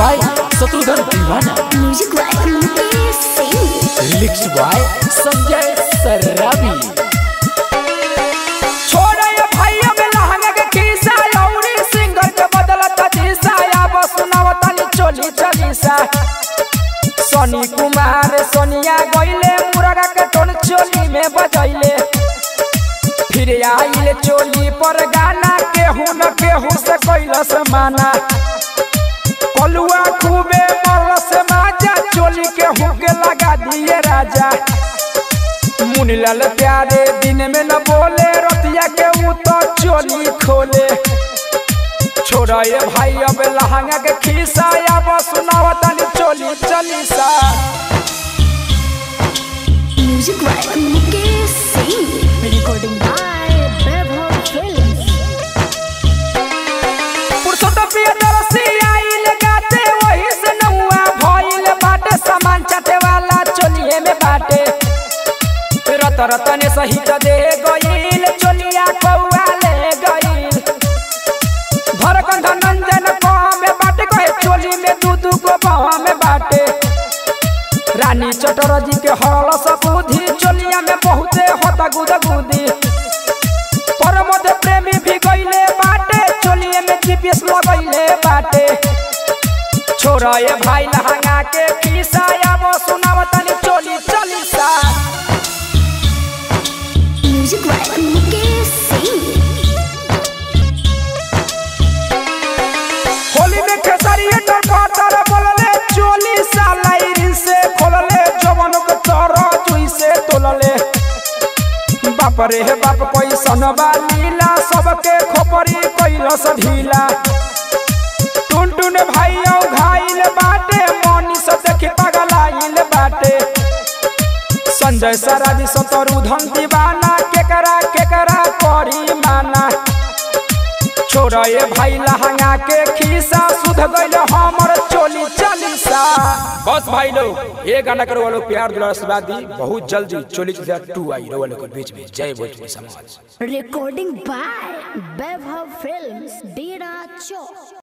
by Shatrughan Deewana music by Mukesh Singh lyrics by Sanjay Sarabi छोड़े ये भैया में लहंगा के खीसा लौरी सिंगर के बदलत जीसा या बस सुनावतानी चोली चलीसा सोनी कुमार सोनिया गइले मुरगा के टोन चोली में बजैले फिर आइले चोली पर गाना केहू न केहू से कैलस माना कलुआ खूबे मरलस माजा चोली केहू के लगा दिए राजा मुनीलाल प्यारे दिन में न बोले रतिया के ऊ तो चोली खोले छोड़ा ये भाई अब लहंगा के खीसा या बस सुनावतानी चोली चलीसा music by Mukesh Singh recording by Vaibhav films Purushottam Priyadarshi आइल गाते वही से नौआ भइल बाटे सामान चाटे वाला चोलिए में बाटे रत रतने सहित दे गइल चोलिया कौआ ले गइल धरकंध नंदन कहाँ में बाटे कहे चोली में दू दू गो बाह में बाटे रानी चटरजी के हरल सबूधी चोलिया में बहुते होता गुदा गुदी परमद प्रेमी भी गइले बाटे चोलिए में जीपीएस लगइले बाटे छोरा ये भाई लहंगा के खीसा या वो सुनावतनी चोली चलीसा म्यूजिक बाय मुकेश सिंह होली में खेसरिए डर पातर बोलले चोली सालाइरिन से खोलले जवन के तर जुई से तोलले बाप रे हे बाप पैसन लीला सबके खोपरी कैलस ढीला टुन टुन भाई औ घाइल बाटे मनी से देखी पगलाइल बाटे संजय सराबी सतरु धन दीवाना केकरा केकरा करी माना छोड़ा ये भाई लहंगा के खीसा सुध गइल हमर चोली चलीसा बस भाई लोग ये गाना करो वालों प्यार दुलार आशीर्वाद दी बहुत जल्दी चोली चलीसा टू आई रो वालों के बीच में जय भोजपुरी समाज रिकॉर्डिंग बाय वैभव फिल्म्स डेरा चौक